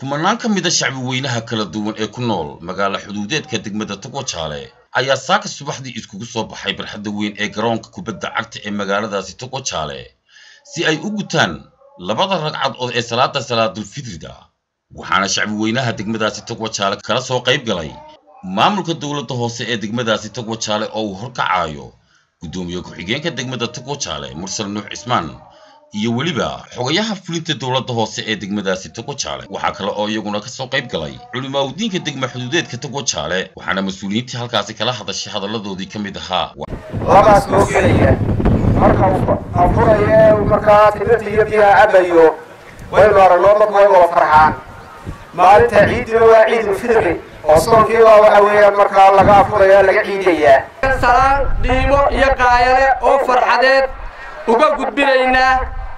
kumanaan ka mid a shacbi weynaha kala duwan ee ku nool magaalo xuduudeedka degmada togwajaale ayaa saaka subaxdii iskugu soo baxay barxadda weyn ee garoonka kubadda cagta ee magaaladaasi togwajaale si ay u gutaan labada ragcadood ee salaada salaadulfidriga waxaana shacbi weynaha degmadaasi togwajaale kala soo qayb galay maamulka dowladda hoose ee degmadaasi togwajaale oo uu horkacaayo guddoomiye ku-xigeenka degmada togwajaale mursal nuux cismaan iyo weliba xogayaha fulinta dowladda hoose ee degmadaasi togwajaale waxaa kale oo iyaguna ka soo qayb galay culimaawdiinka degma xuduudeedka togwajaale waxaana mas-uuliyiintii halkaasi kala hadashay hadalladoodii ka mid ahaa labaas loo gelaya marka afuraya markaa timirta iyo biyaha cabayo waynu aragnoo dadku way wada farxaan maalinta ciidina waa ciidulfidri oo soonkiiba waxa weeyaan markaa laga afuraya laga ciidayaa salaan dhiimo iyo qaayale oo farxadeed uga gudbinaynaa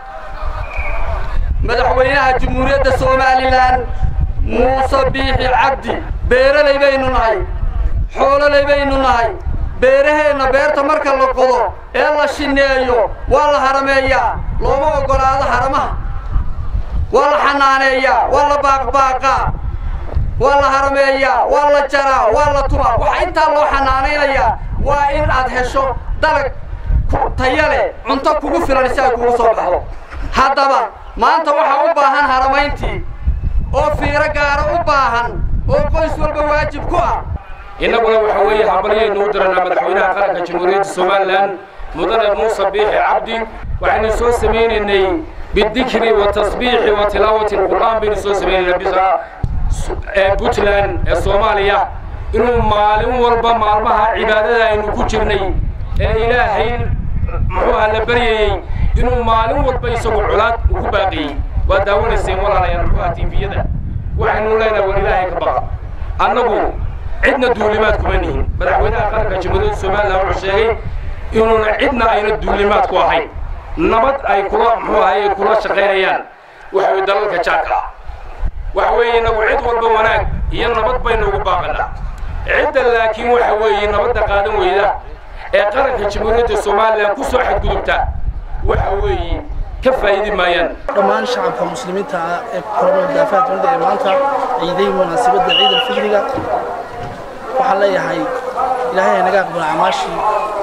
madaxweynaha jamhuuriyadda somalilan muuse biixi cabdi beeralay baynu nahay xoololay baynu nahay beeraheenna beerta marka la qodo ee la shineeyo waa la harameeyaa looma oggolaado haramaha waa la xanaaneeyaa waa la baaqbaaqaa waa la harameeyaa waa la jaraa waa la tumaa waxaa intaa loo xanaanaynayaa waa in aad hesho dalag taya leh cunto kugu filan si ay kugu soo baxdo haddaba maanta waxaa u baahan haramayntii oo fiiro gaara u baahan oo qoys walba waajib ku ah innaguna waxa weeye hambalyaynu u diranaa madaxweynaha qaranka jamhuuriyadda somalilan mudane muuse biixi cabdi waxaynu soo samaynaynay bidikri wa tasbiixi wa tilaawati alqur'aan baynu soo samaynaynaa bisa ee puntland ee soomaaliya inuu maalin walba maalmaha cibaadada aynu ku jirnay ee ilaahay muxuuha la baryayey inuu maalin walba isagu colaad uu ku baaqiyey waa daawanayseen walaalayaal muxuuha tiifiyada waxaynu leenahay war ilaahay ka baqa annagu cidna duulimaad kuma nihin madaxweynaha qaranka jamhuuriyadda somalilan wuxuu sheegay inuuna cidna ayna duulimaad ku ahayn nabad ay kula muxuu ahay ay kula shaqaynayaan waxa weye dalalka jaarka ah waxa weeye inagu cid walba wanaag iyo nabad baynu ugu baaqanaa cidda laakiin waxa weeye nabadda qaadan weyda ee qaranka jamhuuriyadda somalilan ku soo xadgudubta waxa weeye ka faa'idi maayaan dhammaan shacabka muslimiinta ah ee kulanoo daafaha dunida ee maanta ciiday munaasabadda ciid alfidriga waxaan leeyahay ilaahay naga aqbala camaashii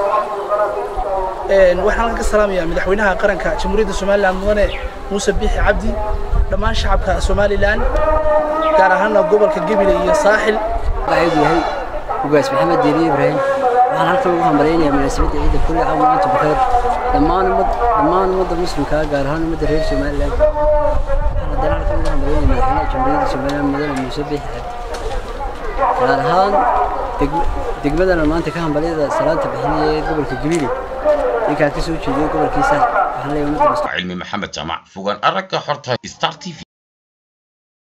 waxaan ka salaamayaa madaxweynaha qaranka jamhuuriyadda somalilan mudane muuse biixi cabdi dhammaan shacabka somalilan gaar ahaana gobolka gebile iyo saaxil waxayd yahay ugaas maxamed diini ibraahim waxaan halkan ugu hambalaynayaa munaasabadda ciidda kulli caam maanta bukheer dhammaan ummad dhammaan ummadda muslimka gaar ahaan ummadda reer somalilan waxaan haddana halkan ugu hambalaynayaa madaxweynaha jamhuuriyadda somalilan mudane muuse biixi cabdi gaar ahaan degmadana maanta ka hambalyada salaanta bixinaya ee gobolka gebile ninkaan ka soo jeediyo gobolkiisa waxaan leeyahay ummadda cilmi maxamed jaamac fogaan aragga xorta star t v